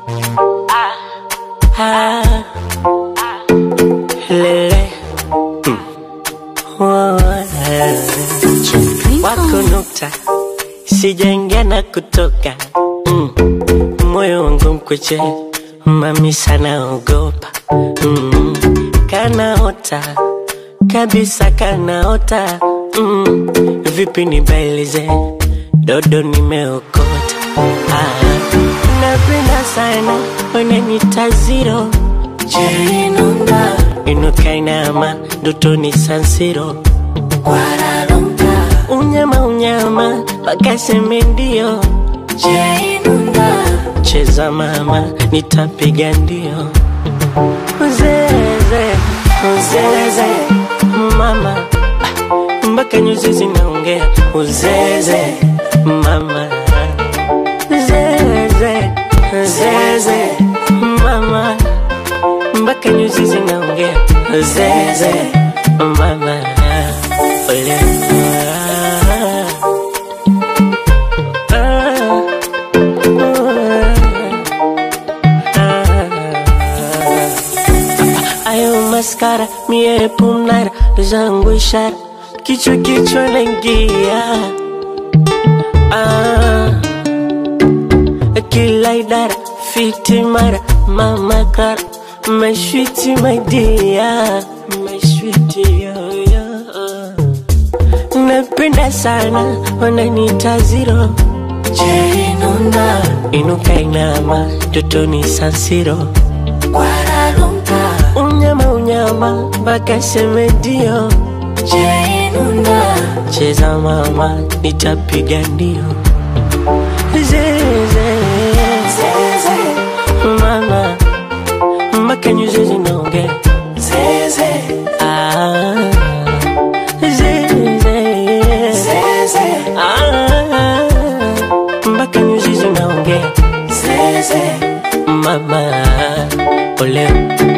Ah, lele. Mm. Oh, eh. Wako nukta sijaingia na kutoka mm. Moyo wangu mkweche mami sana ogopa mm. Kanaota kabisa kanaota mm. Vipi nibailize dodo nimeokota ah. Napenda sana wananita zero Jerinunda Inuka inama dotoni sansiro Kwararunga Unyama unyama wakaseme ndio Jerinunda Cheza mama nitapiga ndio Uzeze Uzeze Mama ah, mpaka nyuzi zinaongea Uzeze Mama Zeze Zeze Mama mpaka nyuzi zinaongea Zeze Mama Ole Ayo maskara mie punara zangu ishara kichwa kichwa naingia ah. Kila idara fiti mara mama kara mashwiti maidia mashwiti yoyo napenda sana wananita ziro Jerinunda inuka inama dotoni sansiro Kwararunga unyama unyama mpaka seme ndio Jerinunda cheza mama nitapiga ndio Zeze Zeze mama mpaka nyuzi zinaongea Zeze ah Zeze Zeze ah mpaka nyuzi zinaongea Zeze mama ole